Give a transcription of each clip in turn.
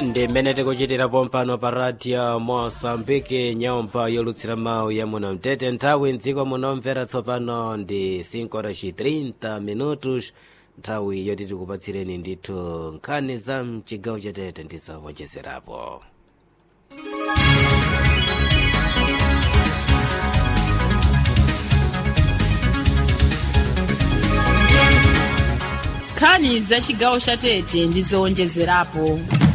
ndi mmene tikuchitirapo mpano pa radio mosambiki nyumba yolutsira mawu ya muno mtete nthawi mdziko munomvera tsopano ndi 5:30 minutos nthawi yoti tikupatsireni ndithu nkhani za mchigawo chatete ndizowonjezerapo nkhani za chigawo cha tete ndi zowonjezerapo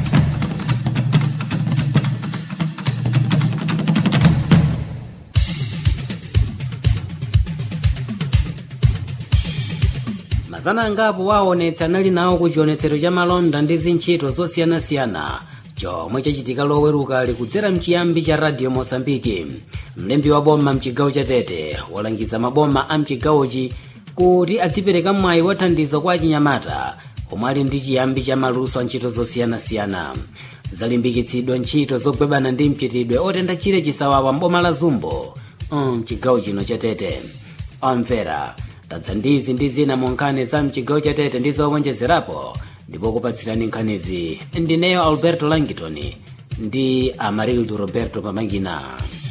mazana angapo waonetsa anali nawo ku chionetsero cha malonda ndi zintchito zosiyanasiyana chomwe chachitika loweruka likudzera mchiyambi cha radio mosambiki mlembi wa boma mchigawo cha tete walangiza maboma a mchigawochi kuti adzipereka mwayi wa thandizo kwa achinyamata omwe ali ndi chiyambi cha maluso a ntchito zosiyanasiyana zalimbikitsidwa ntchito zogwebana ndi mchitidwe otenda chire chisawawa mboma la zumbo mchigawo chino cha tete omvera tadza ndizi ndi zina mu nkhani za mchigawo cha tete ndi zowonjezerapo ndipo kupatsirani nkhanizi ndineyo alberto langton ndi amarildo roberto pamangina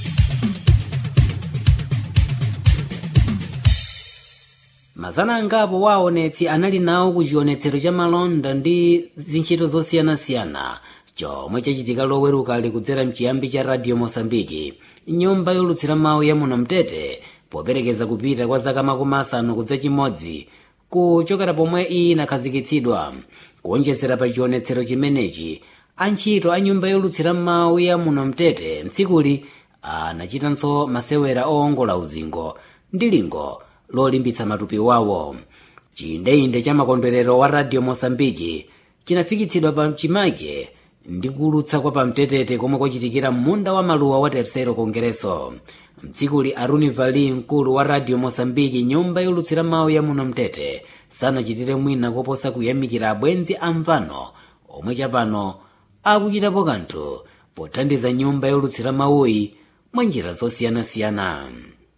mazana angapo waonetsi anali nawo ku chionetsero cha malonda ndi zintchito zosiyanasiyana chomwe chachitika loweruka likudzera mchiyambi cha radio mosambiki nyumba yolutsira mawu ya muno mtete poperekeza kupita kwa zaka makumi asanu kudza chimodzi kuchokera pomwe iyi inakhazikitsidwa kuonjezera pa chionetsero chimenechi antchito a nyumba yolutsira mawu ya muno mtete mtsikuli anachitanso masewera owongola uzingo ndi lingo lolimbitsa matupi wawo chiyindeinde cha makondwerero wa radio mosambiki chinafikitsidwa pa chimake ndi kulutsa kwa pamtetete komwe kwachitikira munda wa maluwa wa tercero kongreso mtsikuli aruni vali mkulu wa radio mosambiki nyumba yolutsira mawu ya muno mtete sanachitire mwina koposa kuyamikira abwenzi amvano omwe chapano akuchitapo kanthu pothandiza nyumba yolutsira mawuyi mwa njira zosiyanasiyana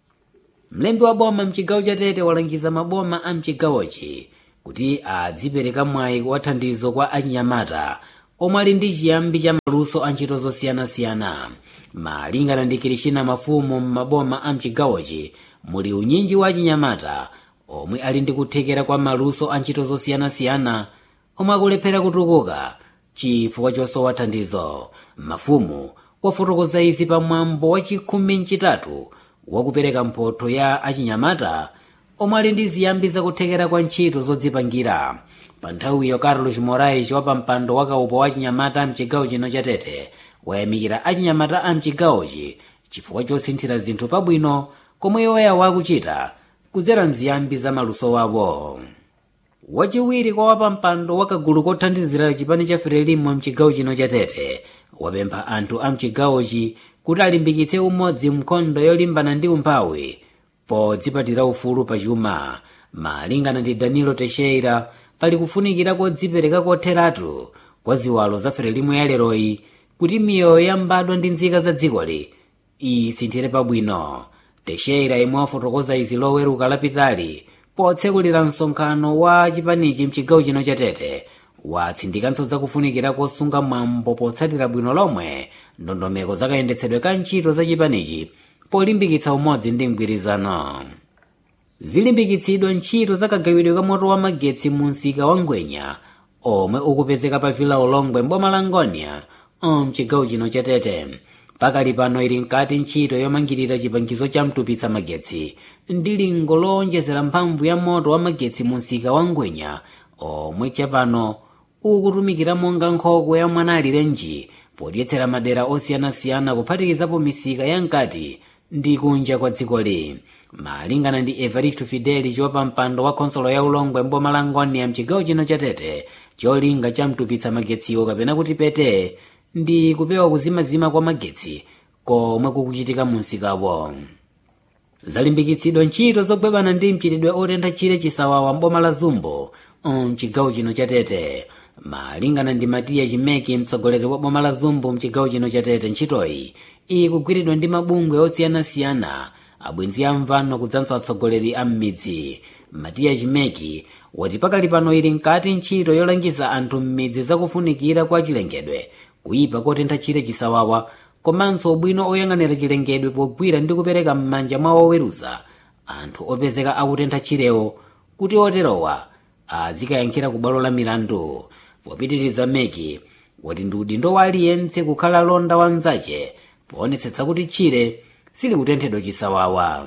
mlembi wa boma mchigawo cha tete walangiza maboma a mchigawochi kuti adzipereka mwayi wa thandizo kwa achinyamata omwe ali ndi chiyambi cha maluso a ntchito zosiyanasiyana malingana ndi kirishina mafumu m'maboma a mchigawochi muli unyinji wa achinyamata omwe ali ndi kuthekera kwa maluso a ntchito zosiyanasiyana omwe akulephera kutukuka chifukwa chosowa thandizo mafumu wafotokoza izi pamwambo wa chikhumi mchitatu wakupereka mphotho ya achinyamata omwe ali ndi ziyambi zakuthekera kwa ntchito zodzipangira pa nthawiyo carlos morais wa pampando wa kaupo wa achinyamata mchigawo chino cha tete wayamikira achinyamata a mchigawochi chifukwa chosinthira zinthu pabwino komwe iwoya wakuchita kudzera mziyambi za maluso wawo wachiwiri kwa wapampando wa kagulu kothandizira chipani cha frelimo mchigawo chino cha tete wapempha anthu a mchigawochi kuti alimbikitse umodzi mnkhondo yolimbana ndi umphawi podzipatira ufulu pachuma malingana ndi danilo teixeira pali kufunikira kodzipereka kotheratu kwa ziwalo za frelimo ya leroyi kuti miyoyo yambadwa ndi nzika za dzikoli isinthire pabwino teixeira imwe wafotokoza izi loweruka lapitali potsekulira msonkhano wa chipanichi mchigawo chino cha tete watsindikanso zakufunikira kosunga mwambo potsatira bwino lomwe ndondomeko zakayendetsedwe ka ntchito za chipanichi polimbikitsa umodzi ndi mgwirizano zilimbikitsidwa ntchito zakagawidwe ka moto wa magetsi mu msika wa ngwenya omwe ukupezeka pa vila ulongwe mboma la ngonia mchigawo chino cha tete pakali pano ili nkati ntchito yomangirira chipangizo cha mtupitsa magetsi ndi lingo lowonjezera mphamvu ya moto wa magetsi mu msika wa ngwenya omwe chapano ukutumikira monga nkhokwe ya mwanalirenji podyetsera madera osiyanasiyana kuphatikizapo misika ya mkati ndi kunja kwa dzikoli malingana ndi evaristo fidelis wapampando wa khonsolo ya ulongwe mboma la ngonia mchigawo chino cha tete cholinga cha mtupitsa magetsiwo kapena kuti pete ndi kupewa kuzimazima kwa magetsi komwe kukuchitika mu msikawo zalimbikitsidwa ntchito zogwebana ndi mchitidwe otentha chire chisawawa mboma la zumbo mchigawo chino cha tete malingana ndi matiya chimeki mtsogoleri wa boma la zumbo mchigawo chino cha tete ntchitoyi ikugwiridwa ndi mabungwe osiyanasiyana abwenzi amvano kudzanso atsogoleri a m'midzi matiya chimeki wati pakali pano ili mkati ntchito yolangiza anthu m'midzi zakufunikira kwa chilengedwe kuyipa kotentha chire chisawawa komanso ubwino oyang'anira chilengedwe pogwira ndi kupereka m'manja mwa oweruza anthu opezeka akutentha chirewo kuti oterowa azikayankhira ku bwalo la milandu popitiriza meki wati ndi udindo wa aliyense kukhala londa wa mnzace poonetsetsa kuti chire sili kutenthedwa chisawawa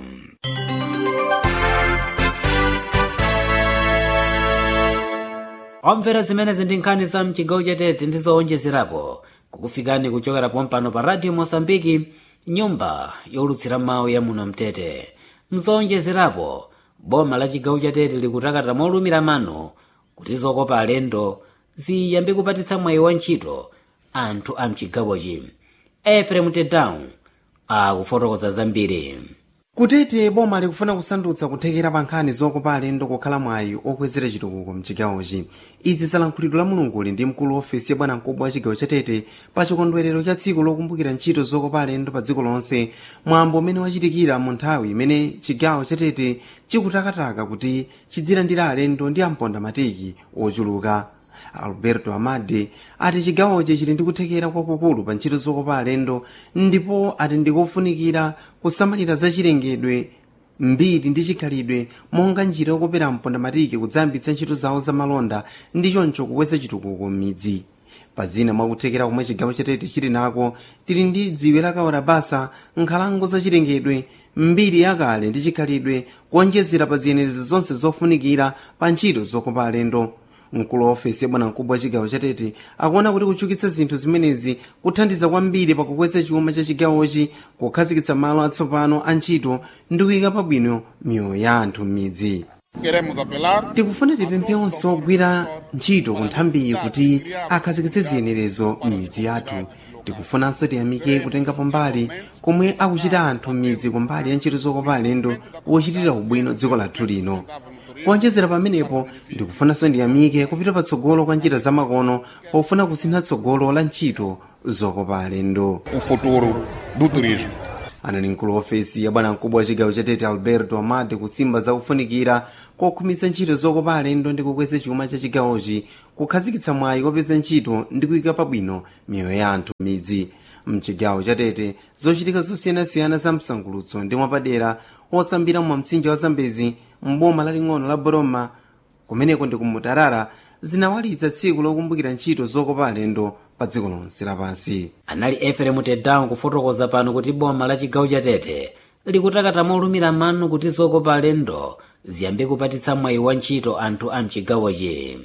omvera zimenezi ndi nkhani za mchigawo chatete ndi zoonjezerapo kukufikani kuchokera pompano pa radio mosambiki nyumba yolutsira mawu ya muno mtete mzoonjezerapo boma la chigawo chatete likutakata molumira mano kuti zokopa alendo ziyambe kupatitsa mwayi wa ntchito anthu a mchigawochi efrem tedown akufotokoza zambiri kutete boma likufuna kusandutsa kuthekera pa nkhani zokopa alendo kukhala mwayi okwezera chitukuko mchigawochi izi zalankhulidwe la mulunguli ndi mkulu wa ofesi ya bwanamkubwa wa chigawo chatete pa chikondwerero cha tsiku lokumbukira ntchito zokopa alendo pa dziko lonse mwambo umene wachitikira mu nthawi imene chigawo chatete chikutakataka kuti chidzilandira alendo ndi amponda matiki ochuluka alberto amade ati chigawochi chili ndi kuthekera kwakukulu pa ntchito zokopa alendo ndipo ati ndikofunikira kusamalira zachilengedwe mbiri ndi chikhalidwe monga njira yokopera mponda matiki kudzayambitsa ntchito zawo zamalonda ndi choncho kukweza chitukuko m'midzi pa zina mwakuthekera komwe chigawo chatete chili nako tili ndi dziwe lakawora basa nkhalango zachilengedwe mbiri yakale ndi chikhalidwe kuonjezera pa ziyenerezi zonse zofunikira pa ntchito zokopa alendo mkulu wa ofesi ya bwanamkubwa wa chigawo chatete akuona kuti kuchukitsa zinthu zimenezi kuthandiza kwambiri pakukweza chuma cha chigawochi kukhazikitsa malo atsopano a ntchito ndi kuyika pabwino miyoyo ya anthu m'midzi Queremos apelar tikufuna tipemphe onse ogwira ntchito ku nthambiyi kuti akhazikitse ziyenerezo m'midzi yathu tikufunanso tiyamike kutengapo mbali komwe akuchita anthu m'midzi kumbali ya ntchito zokopa alendo wochitira ubwino dziko lathu lino kuonjezera pamenepo ndikufunanso ndiyamike kupita patsogolo kwa njira zamakono pofuna kusintha tsogolo la ntchito zokopa alendo o futuro do turismo. anali mkulu wa ofesi ya bwanamkubwa wa chigawo chatete alberto amade kusimba zakufunikira kokhumitsa ntchito zokopa alendo ndi kukweza chuma cha chigawochi kukhazikitsa mwayi kopeza ntchito ndi kuyika pabwino miyoyo ya anthu m'midzi mchigawo chatete zochitika zosiyanasiyana za msangulutso ndi mwapadera osambira mwa mtsinje wa zambezi mboma laling'ono la boroma kumeneko ndi kumutarara zinawalitsa tsiku lokumbukira ntchito zokopa alendo pa dziko lonse lapansi anali efrem tedown kufotokoza pano kuti boma la chigawo chatete likutakata molumira mano kuti zokopa alendo ziyambe kupatitsa mwayi wa ntchito anthu a mchigawochi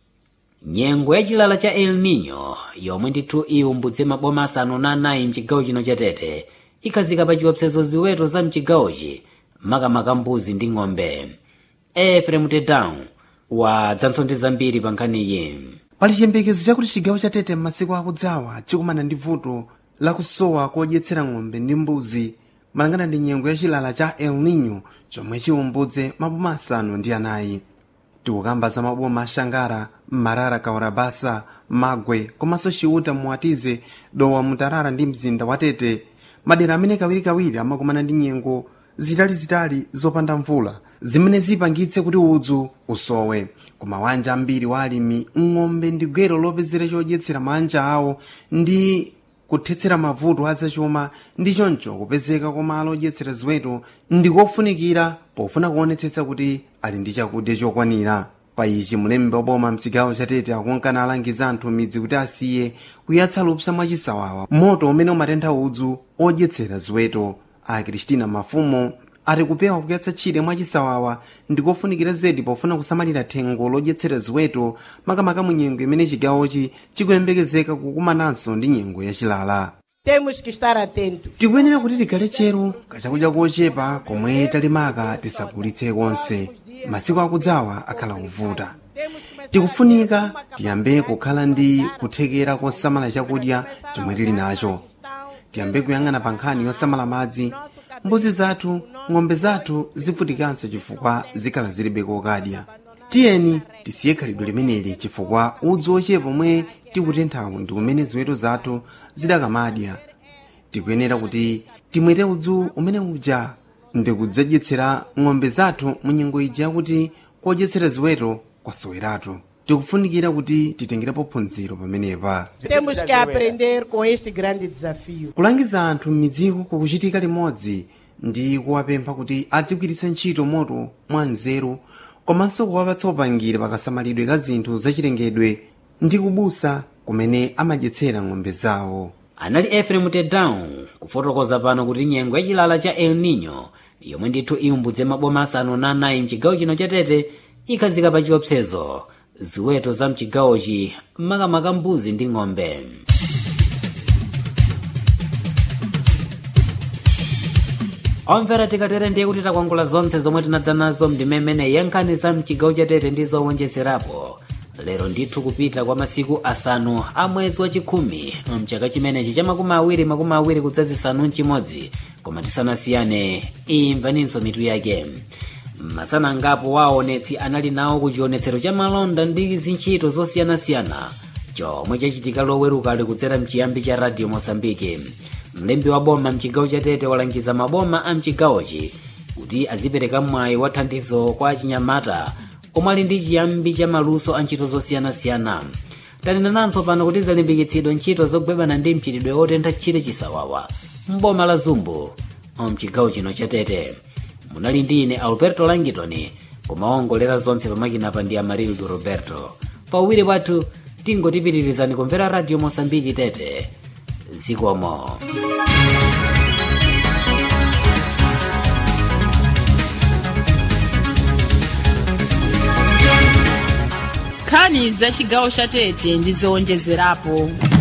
nyengo ya chilala cha el nino yomwe ndithu iwumbudze maboma asanu na anayi mchigawo chino chatete ikhazika pa chiopsezo ziweto za mchigawochi makamaka mbuzi ndi ng'ombe efrem tedown wadzanso ndi zambiri pa nkhaniyi pali chiyembekezo chakuti chigawo chatete m'masiku akudzawa chikumana ndi vuto lakusowa kodyetsera ng'ombe ndi mbuzi malingana ndi nyengo ya chilala cha el nino chomwe chiwumbudze maboma asanu ndi anayi tikukamba za maboma ashangara marara kawarabasa magwe komanso chiuta muwatize dowa mutarara ndi mzinda wa tete madera amene kawirikawiri amakumana ndi nyengo zitalizitali zopanda mvula zimene zipangitse kuti udzu usowe koma wanja ambiri wa alimi ng'ombe ndi gwero lopezera chodyetsera manja awo ndi kuthetsera mavuto azachuma ndi choncho kupezeka kwa malo odyetsera ziweto ndi kofunikira pofuna kuonetsetsa kuti ali ndi chakudya chokwanira pa ichi mulembe wa boma mchigawo chatete akunkana alangiza anthu midzi kuti asiye kuyatsa lupsa mwachisawawa moto umene umatentha udzu odyetsera ziweto a kristina mafumo ati kupewa kuyatsa tchire mwachisawawa ndikofunikira zedi pofuna kusamalira thengo lodyetsera ziweto makamaka mu nyengo imene chigawochi chikuyembekezeka kukumananso ndi nyengo yachilala Temos que estar atentos. tikuyenera kuti tikhale chero kachakudya kochepa komwe talimaka tisagulitse konse masiku akudzawa akhala kuvuta tikufunika tiyambe kukhala ndi kuthekera kosamala chakudya chomwe tili nacho tiyambe kuyang'ana pa nkhani yosamala madzi mbuzi zathu ng'ombe zathu zivutikanso chifukwa zikhala zilibe kokadya tiyeni tisiye khalidwe limeneli chifukwa udzu ochepa omwe tikutenthawu ndi kumene ziweto zathu zidakamadya tikuyenera kuti timwere udzu umene uja ndikudzadyetsera ng'ombe zathu mu nyengo ija yakuti kodyetsera ziweto kwasoweratu tikufunikira kuti titengerepo phunziro pamenepa Temos que aprender com este grande desafio. kulangiza anthu m'midziko kukuchitika limodzi ndi kuwapempha kuti adzigwiritsa ntchito moto mwa nzeru komanso kuwapatsa upangiri pakasamalidwe ka zinthu zachilengedwe ndi kubusa kumene amadyetsera ng'ombe zawo anali efrem tedown kufotokoza pano kuti nyengo yachilala cha el nino yomwe ndithu iumbudze maboma asanu na anayi mchigawo chino cha tete ikhazika pa chiopsezo ziweto za mchigawochi makamaka mbuzi ndi ng'ombe omvera tikatere ndiye kuti takwangula zonse zomwe tinadza nazo mndimemene yankhani za mchigawo cha tete ndi zowonjezerapo lero ndithu kupita kwa masiku asanu a mwezi wachikhumi mchaka chimenechi cha makumi awiri makumi awiri kudzazisanu mchimodzi koma tisanasiyane imvaninso mitu yake masana ngapo waonetsi anali nawo ku chionetsero cha malonda ndi zintchito zosiyanasiyana chomwe chachitika loweruka ali kudzera mchiyambi cha radio mosambiki mlembi wa boma mchigawo cha tete walangiza maboma a mchigawochi kuti azipereka mwayi wa thandizo kwa achinyamata omwe ali ndi chiyambi cha maluso a ntchito zosiyanasiyana tanenananso pano kuti zalimbikitsidwa ntchito zogwebana ndi mchitidwe otentha tchire chisawawa mboma la zumbu mchigawo chino cha tete munali ndi ine alberto langitoni kumaongolera zonse pamakinapa ndi amarildo roberto pauwiri pathu tingotipitirizani kumvera radio mosambiki tete zikomo nkhani za chigawo cha tete ndi zowonjezerapo